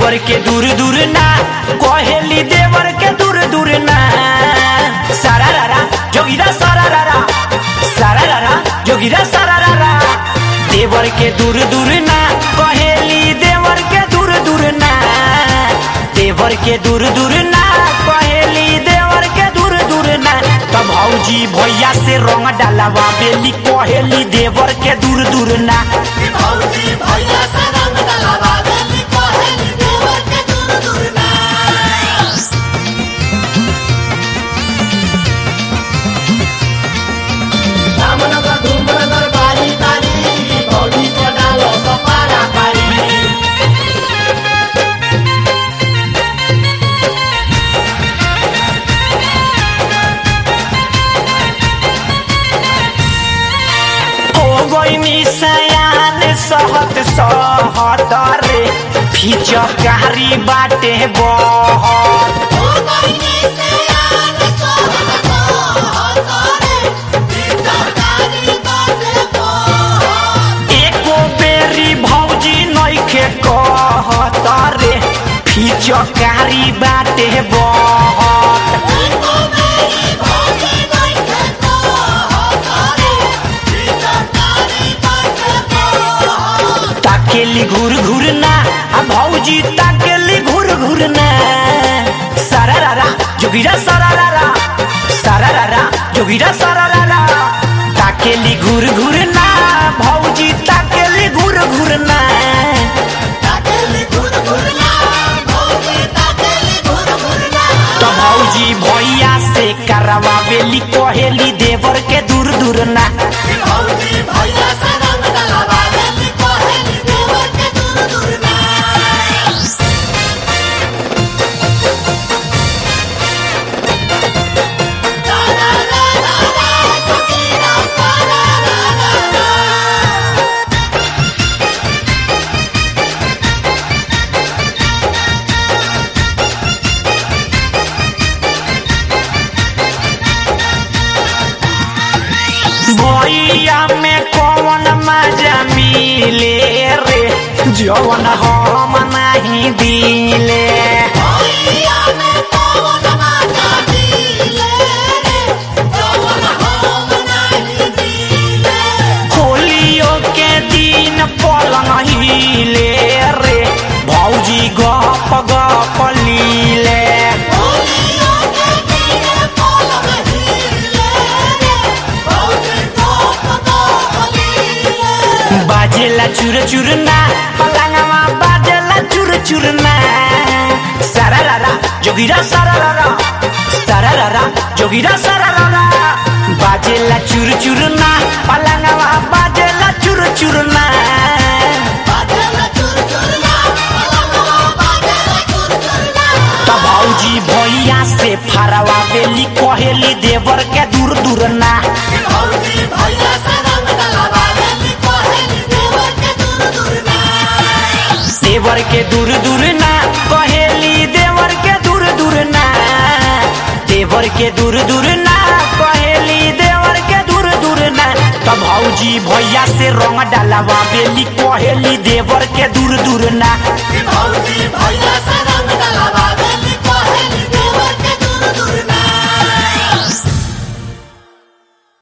देवर के दूर दूर ना कहेली देवर के दूर दूर ना सारा रारा जोगिरा सारा रारा सारा रारा जोगिरा सारा रारा देवर के दूर दूर ना कहेली देवर के दूर दूर ना देवर के दूर दूर ना कहेली देवर के दूर दूर ना तब भौजी भैया से रंग डालवा बेली कहेली देवर के दूर दूर ना भौजी भैया से रंग डलवा बेली कहेली देवर के दूर दूर ना रामनगर धूमनगर बारी बारी भौजी को डालो सपारा पारी हो गईनी सयान सहत सहत रे फिचकारी बाटे बहत ओ गईनी से आन सोहत सोहत रे बीतकारी बाटे को एको बेरी भौजी नइखे कहत रे फिचकारी बाटे बहत एको मेरी भौजी नहीं है को करे बीतकारी बाटे को ताकेली घूर घूर ना आ भौजी ताकेली घूर घूर ना सारा रारा जोगिरा सारा रारा सारा रारा जोगिरा सारा रारा ताकेली घूर घूर ना भौजी ताकेली घूर घूर ना ताकेली घुर घुरना भौजी ताकेली घुर घुरना तो भौजी भैया से करवावेली कहेली देवर के दूर दूर ना भौजी भैया से रंग डलवा बेली कहेली देवर के दूर दूर ना ला ला ला ला ला जोगीरा सारा ला ला ला भैया में कौन मजा मिले रे जवन हम नहीं दिले भैया में पवन माता दिले रे जवन हम नहीं दिले होलियो के दिन पलंग हिले रे भौजी गप गप लीले भौजिया के दिले पलक हिले रे भौजी गोप गोप लीले बाजेला चुर चुर ना पलंगवा बाजेला चुर चुर ना सारा रारा जोगिरा सारा रारा सारा रारा जोगिरा सारा रारा बाजेला चुर चुर ना पलंगवा बाजेला चुर चुर ना बाजेला चुर चुरना पलंगवा बाजेला चुर चुरना त भौजी भैया से फरवा बेली कहेली देवर के दूर दूर ना भौजी भैया से रंग डलवा बेली कहेली देवर के दूर दूर ना देवर के दूर दूर ना कहेली देवर के दूर दूर ना देवर के दूर दूर ना कहेली देवर के दूर दूर ना त भौजी भैया से रंग डालवा बेली कहेली देवर के दूर दूर ना